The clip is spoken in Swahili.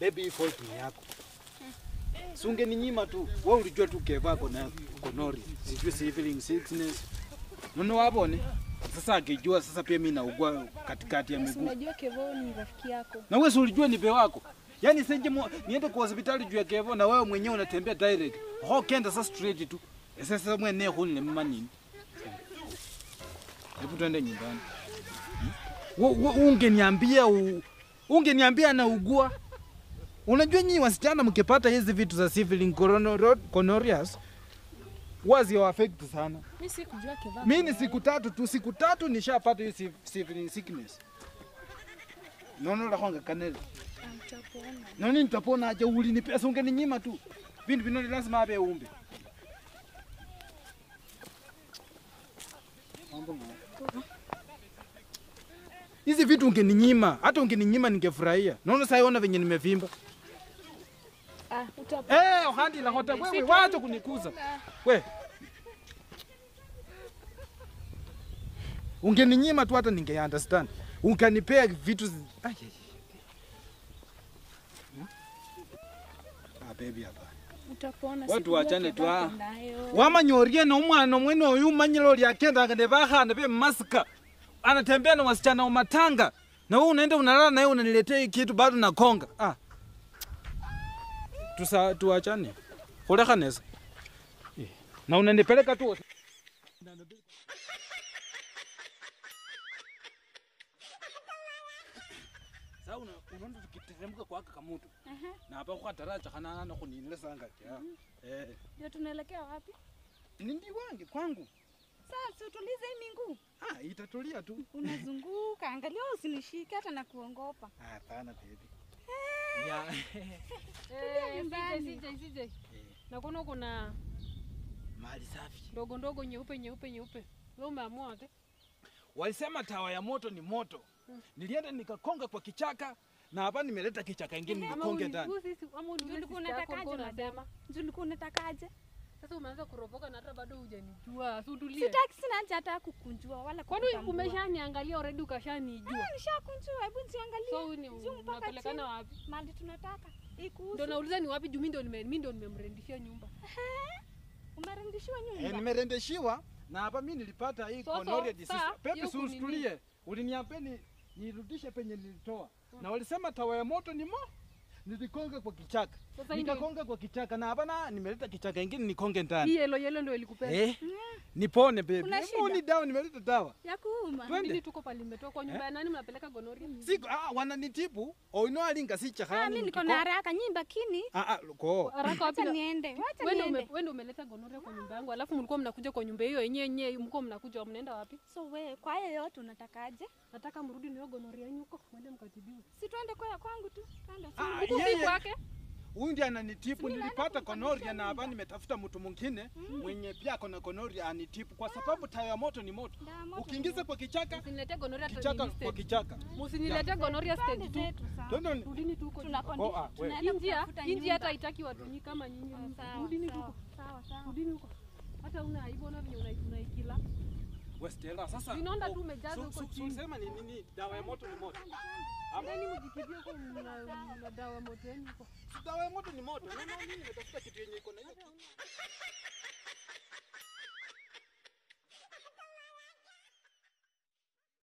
Baby, hii fault ni yako. Si ungeninyima tu. Wewe ulijua tu Keva kona konori. Sijui civil sickness. Mbona wabone? Sasa akijua sasa pia mimi naugua katikati ya Si miguu. unajua Kevo ni rafiki yako. Na wewe si ulijua ni be wako. Yaani sije mo- niende kwa hospitali juu ya Kevo na wewe mwenyewe unatembea direct. Ho kenda sasa straight tu. Eh, Sasa mwene huni ni mama nini? Hebu tuende nyumbani. Hmm? Wo- wo- Ungeniambia u- ungeniambia anaugua. Unajua nyinyi wasichana mkipata hizi vitu za civil gonorrheas wazi wa affect sana. Mimi sikujua Keva. Mimi ni siku tatu tu, siku tatu nishapata hiyo si- civil sickness. Nono la kwanga kanele. Mtapona. Nani nitapona aje ulini pesa ungeninyima tu. Vindu vinoni lazima abe umbe. Mambo ngaya. Hizi vitu ungeninyima, hata ungeninyima ningefurahia. Naona sasa ona venye nimevimba. Ah, utapona. Eh, handi la hota wewe wacha kunikuza. We. Ungeninyima tu hata ninge understand. Unganipea vitu zi- Ai, ai, ai. Hmm? Ah, baby hapa. Utapona. Watu sikujua wachane tu, Keva ah. ako nayo. Wamanyorie na umwana mwene oyu manyilo lyakenda ngende bahana be maska. Anatembea na wasichana wa matanga. Na wewe unaenda unalala na yeye unaniletea hii kitu bado nakonga. Ah. Tusa tuachane. Koleka nesa. Eh, Na unanipeleka tu. Sasa una unaona tukiteremka kwa aka kamutu. Na hapa kwa taracha kana na kuninile sanga ya. Eh. Ndio tunaelekea wapi? Ni ndi wange kwangu. Sasa utulize hii miguu. Ah, itatulia tu. Unazunguka, angalia usinishike hata na kuongopa. Ah, Hapana baby. Ya. Eh, nyumbani. sije sije sije. Nakuona kuna Mali safi. ndogo ndogo nyeupe nyeupe nyeupe. Wewe umeamua wapi? Walisema tawa ya moto ni moto. Nilienda nikakonga kwa kichaka na hapa nimeleta kichaka ingine Ama nikonge ndani. ulikuwa sisi ama ulikuwa Ulikuwa sister yako unatakaje ulikuwa madam? unasema. Juu ulikuwa unatakaje? Sasa umeanza kuropoka na hata bado hujanijua. Si utulie. Sitaki sina haja hata kukunjua wala Kwani kukutambua. umeshaniangalia already ukashanijua. Ah, nishakunjua, hebu niangalie. So huyu ni Juu mpaka unapelekana chini. wapi? Mahali tunataka. Ikuhusu. Ndio nauliza ni wapi juu mimi ndio nime mimi ndio nimemrendishia nyumba. Umerudishiwa Eh, nyumba. nimerendeshiwa na hapa mimi nilipata hii So, so, gonorrhea disease. saa, Pepe hiyo si kunini- usitulie. Uliniambia ni nirudishe penye nilitoa. Na walisema tawa ya moto ni mo. Nilikonga kwa kichaka. Sasa hii ndio Nikakonga kwa kichaka na hapa na nimeleta kichaka ingine nikonge ndani. hii yellow yellow ndio ilikupea. Eh? Nipone baby. Kuna Hebu ni shida? dawa nimeleta dawa. Ya kuuma. Twende. Nini tuko pale nimetoka kwa nyumba ya nani mnapeleka gonorrhea? Siku ah wananitibu. Oino alinga si Ah, chakani. mimi niko na haraka nyinyi bakini. Ah ah ko. Haraka wapi? Acha na- niende. Wacha Wewe ndio ume- niende. wewe ndio umeleta gonorrhea kwa nyumba yangu, alafu mlikuwa mnakuja kwa nyumba hiyo yenyewe yenyewe, mlikuwa mnakuja mnaenda wapi? So we, kwa hayo yote unatakaje? Nataka mrudi niyo gonorrhea yenu huko, mwende mkatibiwe. Si twende kwa kwangu tu. Twende. Ah, Huku si yeye- kwake. Huyu ndiye ananitibu. Si Nilipata nimeenda gonorrhea na hapa nimetafuta mtu mwingine mwenye pia ako na gonorrhea anitibu, kwa sababu tawa ya moto ni moto. Dawa moto Ukiingiza kwa kichaka, Msiniletee gonorrhea kichaka training kwa stage. kichaka. Msiniletee gonorrhea Twende stage 2. zetu sawa. Twende ni- Rudini tu huko. Tuna Oh, ah, condition. we. Tunaenda Hii njia, kutafuta hii njia hata nyumba. haitaki watu nyinyi kama nyinyi. Sawa, Rudini tu sawa, huko. sawa, sawa. Rudini huko. Hata una aibu na venye una- unaikila. Westella sasa. Vinaonda oh, tu umejaza su- huko su- chini. Sema ni nini? Dawa ya moto ni moto. Ndani mjikibie huko mna mna dawa moto yenu huko. Si Dawa ya moto ni moto. Unaona mimi nimetafuta kitu yenye iko na hiyo.